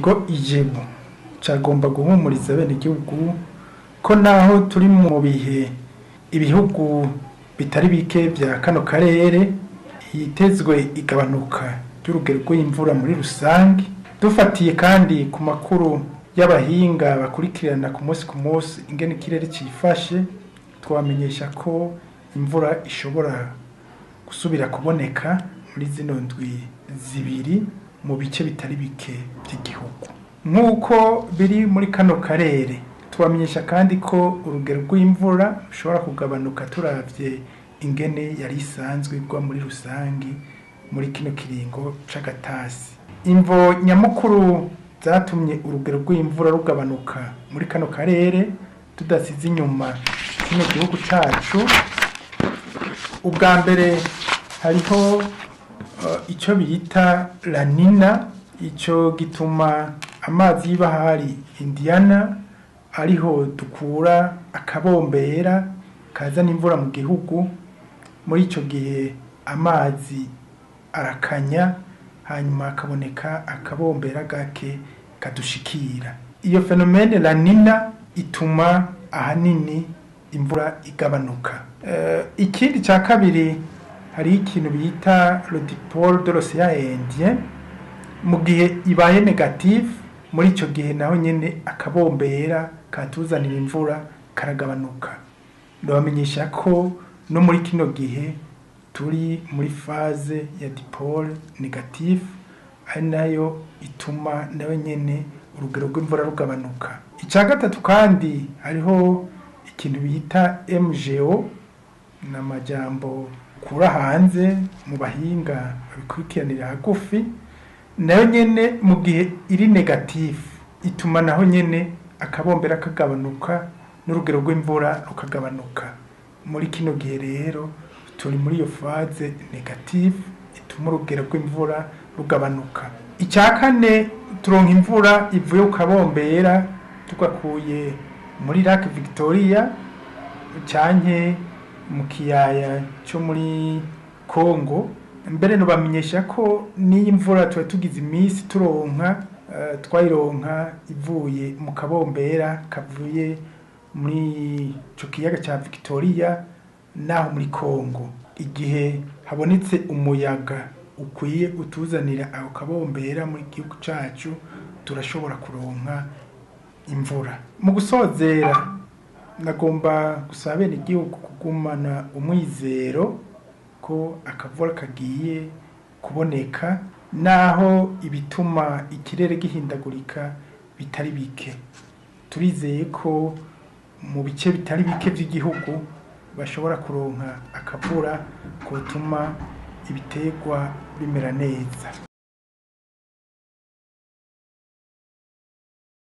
ikigo ijebu cagomba guhumuriza abenegihugu ko naho turi mu bihe ibihugu bitari bike vya kano karere hitezwe igabanuka ry'urugero rw'imvura muri rusange dufatiye kandi ku makuru y'abahinga bakurikirana ku munsi ku munsi ingene ikirere cifashe twamenyesha ko imvura ishobora gusubira kuboneka muri zino ndwi zibiri mu bice bitari bike by'igihugu nk'uko biri muri kano karere tubamenyesha kandi ko urugero rw'imvura rushobora kugabanuka turavye ingene yari isanzwe igwa muri rusangi muri kino kiringo c'agatasi imvo nyamukuru zatumye urugero rw'imvura rugabanuka muri kano karere tudasize inyuma kino gihugu cacu ubwa mbere hariho uh, ico bita lanina ico gituma amazi y'ibahari indiana ariho dukura akabombera kazana imvura mu gihugu muri ico gihe amazi arakanya hanyuma hakaboneka akabombera gake kadushikira iyo fenomene lanina ituma ahanini imvura igabanuka uh, ikindi cya kabiri hari ikintu bita le dipole de l'océan indien mu gihe ibaye negative muri icyo gihe naho nyine akabombera katuzanira imvura karagabanuka ndabamenyesha ko no muri kino gihe turi muri faze ya dipole negative ari nayo ituma nawe nyine urugero rw'imvura rugabanuka icya gatatu kandi hariho ikintu bita mgo ni amajyambo ukura hanze mu bahinga babikurikiranira hagufi nayo nyine mu gihe iri negative ituma naho nyine akabombera kagabanuka n'urugero rw'imvura rukagabanuka muri kino gihe rero turi muri iyo faze negative ituma urugero rw'imvura rugabanuka icya kane turonka imvura ivuye ku kabombera tugakuye muri lake victoria cyanke mu kiyaya cyo muri congo mbere nubamenyesha ko n'iyi mvura tuba tugize iminsi turonka uh, twayironka ivuye mu kabombera kavuye muri ico kiyaga cya victoria naho muri congo igihe habonetse umuyaga ukwiye utuzanira ako kabombera muri gihugu cacu turashobora kuronka imvura mu gusozera nagomba gusaba bene igihugu kugumana umwizero ko akavura kagiye kuboneka naho ibituma ikirere gihindagurika bitari bike turizeye ko mu bice bitari bike by'igihugu bashobora kuronka akavura kutuma ibiterwa bimera neza